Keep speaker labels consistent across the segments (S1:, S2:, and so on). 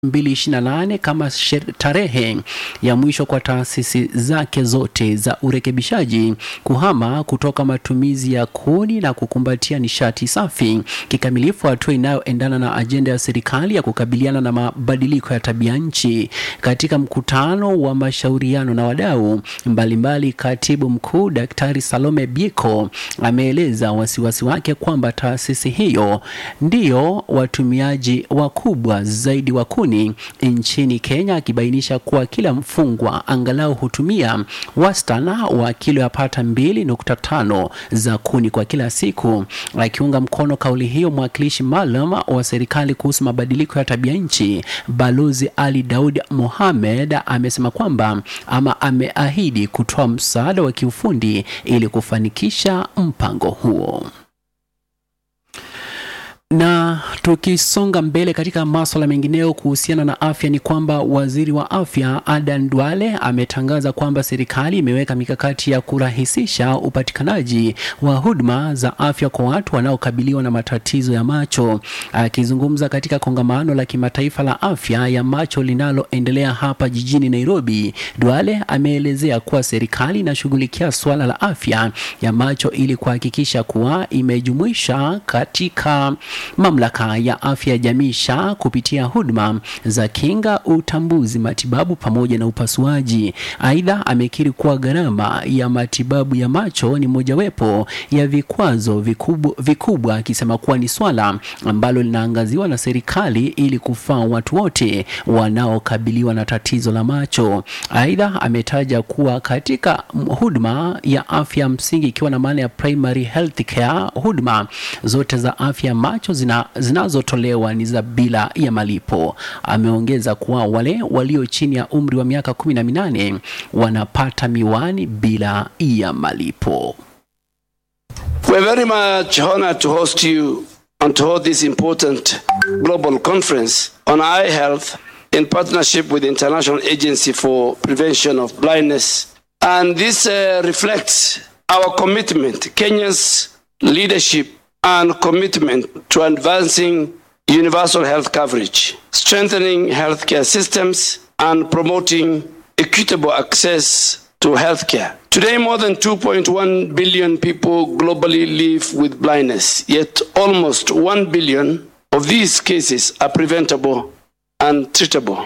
S1: 2028 kama sher- tarehe ya mwisho kwa taasisi zake zote za urekebishaji kuhama kutoka matumizi ya kuni na kukumbatia nishati safi kikamilifu, hatua inayoendana na ajenda ya serikali ya kukabiliana na mabadiliko ya tabia nchi. Katika mkutano wa mashauriano na wadau mbalimbali, katibu mkuu Daktari Salome Bieko ameeleza wasiwasi wake kwamba taasisi hiyo ndiyo watumiaji wakubwa zaidi wa kuni nchini Kenya, akibainisha kuwa kila mfungwa angalau hutumia wastana wa kilo yapata 2.5 za kuni kwa kila siku. Akiunga mkono kauli hiyo, mwakilishi maalum wa serikali kuhusu mabadiliko ya tabia nchi Balozi Ali Daud Mohamed amesema kwamba ama ameahidi kutoa msaada wa kiufundi ili kufanikisha mpango huo. Na tukisonga mbele katika maswala mengineyo kuhusiana na afya ni kwamba waziri wa afya Adan Duale ametangaza kwamba serikali imeweka mikakati ya kurahisisha upatikanaji wa huduma za afya kwa watu wanaokabiliwa na matatizo ya macho. Akizungumza katika kongamano la kimataifa la afya ya macho linaloendelea hapa jijini Nairobi, Duale ameelezea kuwa serikali inashughulikia suala la afya ya macho ili kuhakikisha kuwa imejumuisha katika mamlaka ya afya ya jamii SHA kupitia huduma za kinga, utambuzi, matibabu pamoja na upasuaji. Aidha, amekiri kuwa gharama ya matibabu ya macho ni mojawapo ya vikwazo vikubwa, vikubwa akisema kuwa ni swala ambalo linaangaziwa na serikali ili kufaa watu wote wanaokabiliwa na tatizo la macho. Aidha, ametaja kuwa katika huduma ya afya msingi ikiwa na maana ya primary health care, huduma zote za afya ya macho zina, zinazotolewa ni za bila ya malipo. Ameongeza kuwa wale walio chini ya umri wa miaka kumi na minane wanapata miwani bila ya malipo.
S2: We're very much honored to host you and to hold this important global conference on eye health in partnership with the International Agency for Prevention of Blindness. And this uh, reflects our commitment, Kenya's leadership and commitment to advancing universal health coverage, strengthening healthcare systems, and promoting equitable access to healthcare. Today, more than 2.1 billion people globally live with blindness, yet almost 1 billion of these cases are preventable and treatable.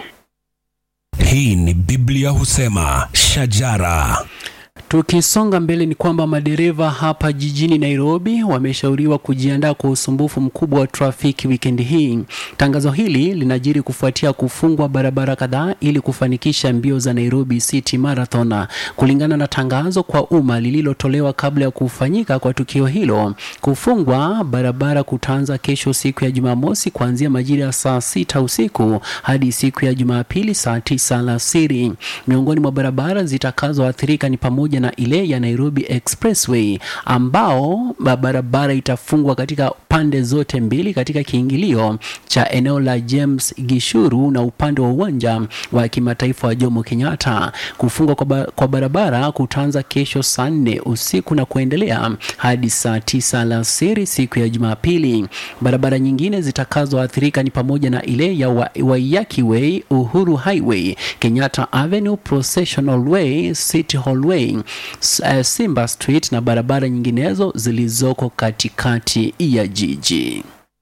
S3: Hii ni Biblia husema shajara.
S1: Tukisonga mbele ni kwamba madereva hapa jijini Nairobi wameshauriwa kujiandaa kwa usumbufu mkubwa wa trafiki wikendi hii. Tangazo hili linajiri kufuatia kufungwa barabara kadhaa ili kufanikisha mbio za Nairobi City Marathon. Kulingana na tangazo kwa umma lililotolewa kabla ya kufanyika kwa tukio hilo, kufungwa barabara kutaanza kesho siku ya Jumamosi kuanzia majira ya saa sita usiku hadi siku ya Jumapili saa tisa alasiri. Miongoni mwa barabara zitakazoathirika ni pamoja na ile ya Nairobi Expressway ambao barabara itafungwa katika pande zote mbili katika kiingilio cha eneo la James Gishuru na upande wa uwanja wa kimataifa wa Jomo Kenyatta. Kufungwa kwa, ba kwa barabara kutaanza kesho saa nne usiku na kuendelea hadi saa tisa alasiri siku ya Jumapili. Barabara nyingine zitakazoathirika ni pamoja na ile ya wa Waiyaki Way, Uhuru Highway, Kenyatta Avenue, Processional Way, City Hall Way, Simba Street na barabara nyinginezo zilizoko katikati ya jiji.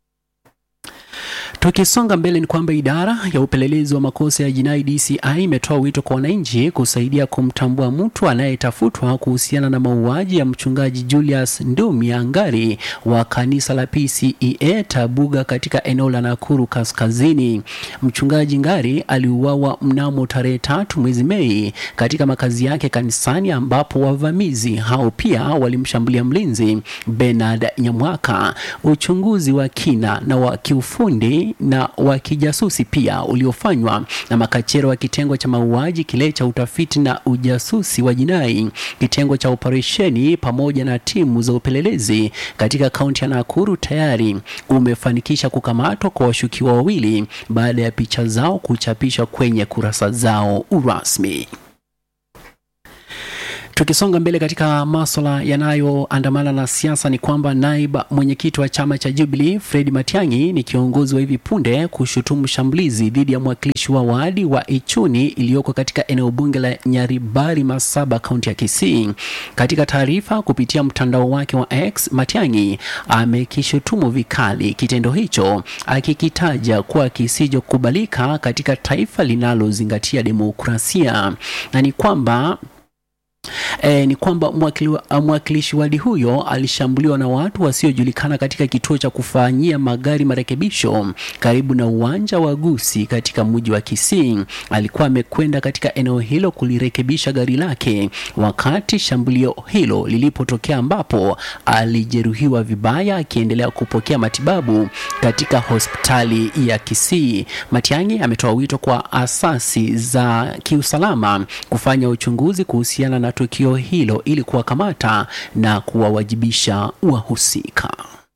S1: Tukisonga mbele ni kwamba idara ya upelelezi wa makosa ya jinai DCI imetoa wito kwa wananchi kusaidia kumtambua mtu anayetafutwa kuhusiana na mauaji ya mchungaji Julius Ndumi Angari wa kanisa la PCEA Tabuga katika eneo la Nakuru Kaskazini. Mchungaji Ngari aliuawa mnamo tarehe tatu mwezi Mei katika makazi yake kanisani, ambapo wavamizi hao pia walimshambulia mlinzi Bernard Nyamwaka. Uchunguzi wa kina na wa kiufundi na wa kijasusi pia uliofanywa na makachero wa kitengo cha mauaji kile cha utafiti na ujasusi wa jinai, kitengo cha operesheni pamoja na timu za upelelezi katika kaunti ya Nakuru tayari umefanikisha kukamatwa kwa washukiwa wawili baada ya picha zao kuchapishwa kwenye kurasa zao rasmi. Tukisonga mbele katika maswala yanayoandamana na siasa ni kwamba naibu mwenyekiti wa chama cha Jubilee Fred Matiang'i ni kiongozi wa hivi punde kushutumu shambulizi dhidi ya mwakilishi wa wadi wa Ichuni iliyoko katika eneo bunge la Nyaribari Masaba, kaunti ya Kisii. Katika taarifa kupitia mtandao wake wa X, Matiang'i amekishutumu vikali kitendo hicho akikitaja kuwa kisichokubalika katika taifa linalozingatia demokrasia na ni kwamba E, ni kwamba mwakili, mwakilishi wadi huyo alishambuliwa na watu wasiojulikana katika kituo cha kufanyia magari marekebisho karibu na uwanja wa Gusii katika mji wa Kisii. Alikuwa amekwenda katika eneo hilo kulirekebisha gari lake wakati shambulio hilo lilipotokea, ambapo alijeruhiwa vibaya akiendelea kupokea matibabu katika hospitali ya Kisii. Matiang'i ametoa wito kwa asasi za kiusalama kufanya uchunguzi kuhusiana na tukio hilo ili kuwakamata na kuwawajibisha wahusika.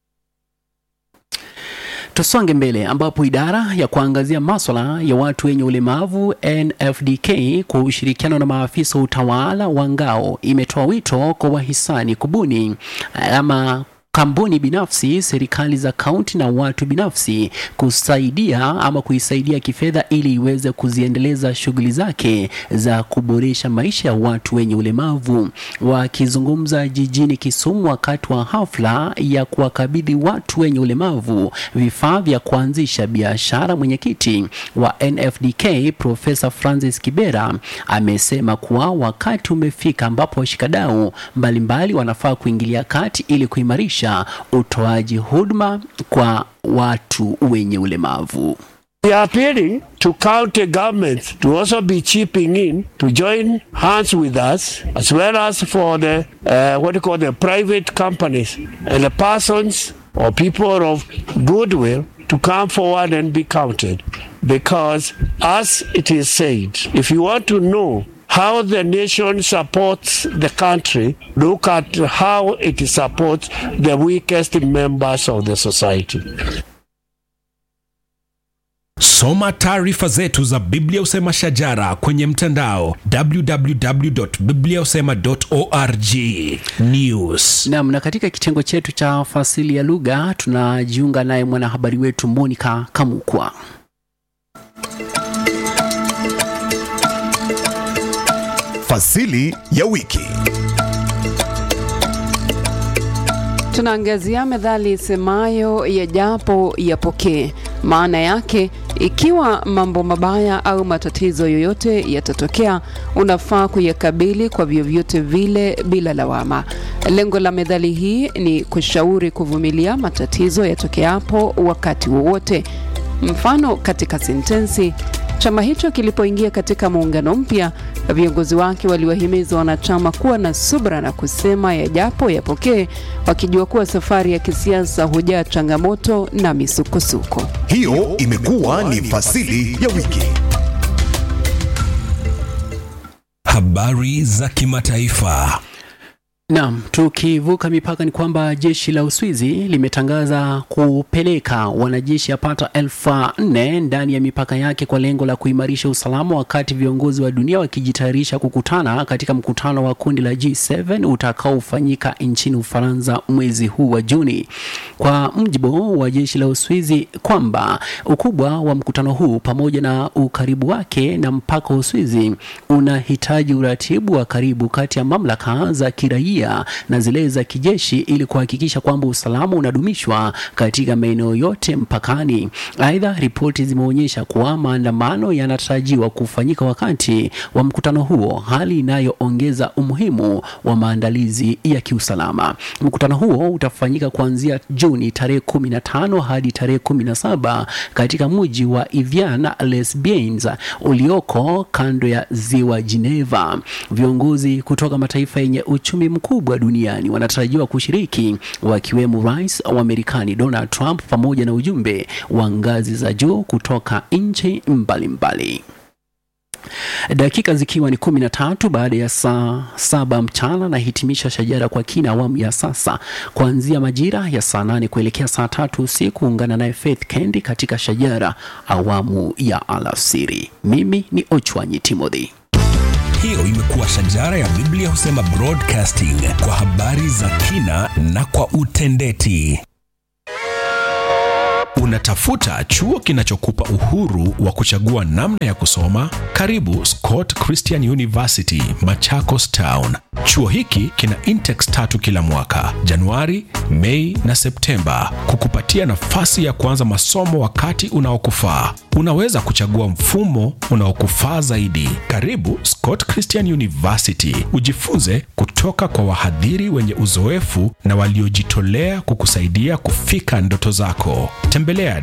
S1: Tusonge mbele ambapo idara ya kuangazia maswala ya watu wenye ulemavu NFDK kwa ushirikiano na maafisa wa utawala wa ngao imetoa wito kwa wahisani kubuni ama kampuni binafsi, serikali za kaunti na watu binafsi kusaidia ama kuisaidia kifedha ili iweze kuziendeleza shughuli zake za kuboresha maisha ya watu wenye ulemavu. Wakizungumza jijini Kisumu wakati wa hafla ya kuwakabidhi watu wenye ulemavu vifaa vya kuanzisha biashara, mwenyekiti wa NFDK Profesa Francis Kibera amesema kuwa wakati umefika ambapo washikadau mbalimbali wanafaa kuingilia kati ili kuimarisha utoaji huduma kwa watu wenye ulemavu.
S4: We are appealing to county governments to also be chipping in to join hands with us, as well as for the uh, what you call the private companies and the persons or people of goodwill to come forward and be counted. Because, as it is said, if you want to know how the nation supports the country, look at how it supports the weakest members of the society.
S3: Soma taarifa zetu za Biblia Usema Shajara kwenye mtandao www.bibliausema.org. News.
S1: Naam, na katika kitengo chetu cha fasili ya lugha tunajiunga naye mwanahabari wetu Monica Kamukwa.
S5: Fasili ya wiki.
S6: Tunaangazia methali isemayo yajapo yapokee. Maana yake, ikiwa mambo mabaya au matatizo yoyote yatatokea, unafaa kuyakabili kwa vyovyote vile bila lawama. Lengo la methali hii ni kushauri kuvumilia matatizo yatokeapo wakati wowote. Mfano katika sentensi Chama hicho kilipoingia katika muungano mpya, viongozi wake waliwahimiza wanachama kuwa na subra na kusema yajapo yapokee, wakijua kuwa safari ya kisiasa hujaa changamoto na misukosuko.
S5: Hiyo imekuwa ni fasili ya wiki.
S3: Habari za kimataifa.
S1: Naam, tukivuka mipaka ni kwamba jeshi la Uswizi limetangaza kupeleka wanajeshi yapata elfu nne ndani ya mipaka yake kwa lengo la kuimarisha usalama, wakati viongozi wa dunia wakijitayarisha kukutana katika mkutano wa kundi la G7 utakaofanyika nchini Ufaransa mwezi huu wa Juni. Kwa mjibu wa jeshi la Uswizi kwamba ukubwa wa mkutano huu pamoja na ukaribu wake na mpaka wa Uswizi unahitaji uratibu wa karibu kati ya mamlaka za kiraia na zile za kijeshi ili kuhakikisha kwamba usalama unadumishwa katika maeneo yote mpakani. Aidha, ripoti zimeonyesha kuwa maandamano yanatarajiwa kufanyika wakati wa mkutano huo, hali inayoongeza umuhimu wa maandalizi ya kiusalama. Mkutano huo utafanyika kuanzia Juni tarehe 15 hadi tarehe 17 katika mji wa Evian les Bains ulioko kando ya ziwa Geneva. Viongozi kutoka mataifa yenye uchumi mkubwa duniani wanatarajiwa kushiriki wakiwemo rais wa Marekani Donald Trump pamoja na ujumbe wa ngazi za juu kutoka nchi mbalimbali. Dakika zikiwa ni kumi na tatu baada ya saa saba mchana na hitimisha shajara kwa kina awamu ya sasa kuanzia majira ya saa nane kuelekea saa tatu usiku. Ungana naye Faith Kendi katika shajara awamu ya alasiri. Mimi ni Ochwanyi Timothy.
S3: Hiyo imekuwa shajara ya Biblia husema broadcasting kwa habari za kina na kwa utendeti. Unatafuta chuo kinachokupa uhuru wa kuchagua namna ya kusoma? Karibu Scott Christian University, Machakos Town. Chuo hiki kina intex tatu kila mwaka, Januari, Mei na Septemba, kukupatia nafasi ya kuanza masomo wakati unaokufaa. Unaweza kuchagua mfumo unaokufaa zaidi. Karibu Scott Christian University, ujifunze kutoka kwa wahadhiri wenye uzoefu na waliojitolea kukusaidia kufika ndoto zako. Tembelea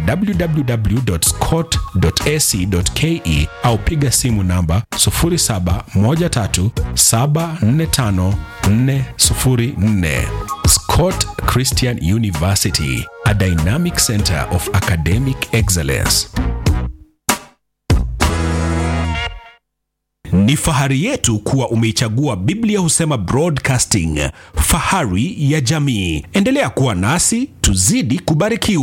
S3: www.scott.ac.ke au piga simu namba 0713745404. Scott Christian University, a dynamic center of academic excellence. Ni fahari yetu kuwa umeichagua Biblia Husema Broadcasting, fahari ya jamii. Endelea kuwa nasi, tuzidi kubarikiwa.